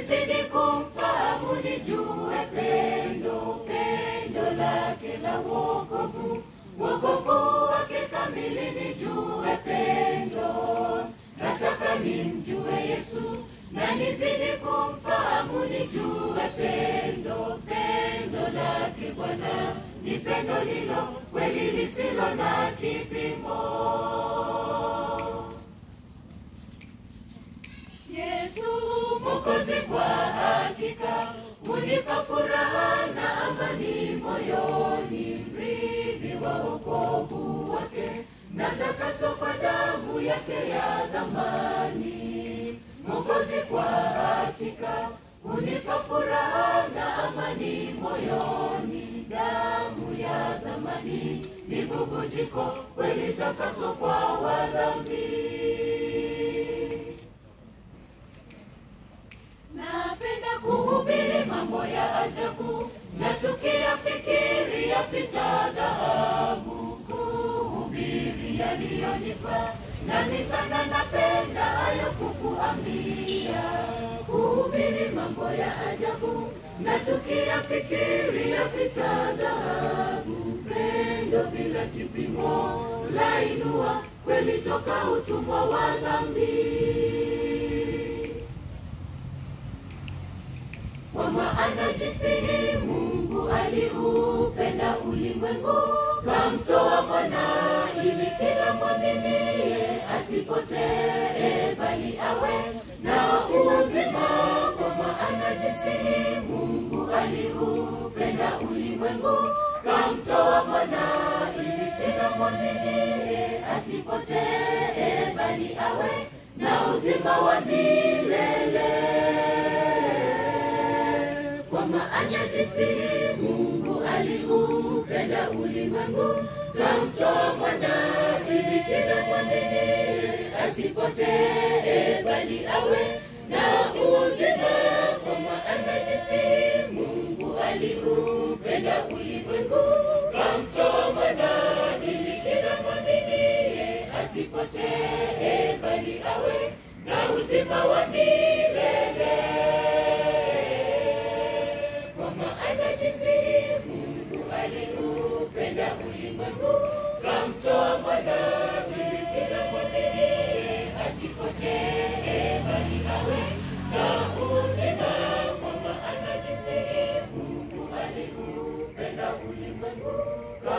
nizidi kumfahamu, nijue pendo, pendo lake la wokovu, wokovu wake kamili, nijue pendo. Nataka nimjue Yesu na nizidi kumfahamu, nijue pendo, pendo lake Bwana ni pendo lilo kweli lisilo na kipimo. Yesu Mwokozi kwa hakika unipa furaha na amani moyoni, mrithi wa wokovu wake natakaswa kwa damu yake ya thamani. Mwokozi kwa hakika unipa furaha na amani moyoni, damu ya thamani ni bubujiko kweli takaso kwa wadhambi. Napenda kuhubiri mambo ya ajabu, nachukia fikiri yapita dhahabu, kuhubiri yaliyonifaa nami sana napenda hayo kukuambia, kuhubiri mambo ya ajabu, nachukia fikiri yapita dhahabu, pendo bila kipimo lainua kweli toka utumwa wa dhambi. Kwa maana jinsi hii Mungu aliupenda ulimwengu, kamtoa mwana ili kila mwaminie asipotee, bali awe na uzima. Kwa maana jinsi hii Mungu aliupenda ulimwengu, kamtoa mwana ili kila mwaminie asipotee, bali awe na uzima wa milele kwa maana jinsi Mungu aliupenda ulimwengu, kamtoa mwana ili kila mwamini asipotee, bali awe na uzima. Kwa maana jinsi Mungu aliupenda ulimwengu, kamtoa mwana ili kila mwamini asipotee, bali awe na uzima wa milele kwa maana jinsi Mungu aliupenda ulimwengu, kamtoa mwana ili kila mwamini asipotee, bali awe na uzima. Kwa maana jinsi Mungu aliupenda ulimwengu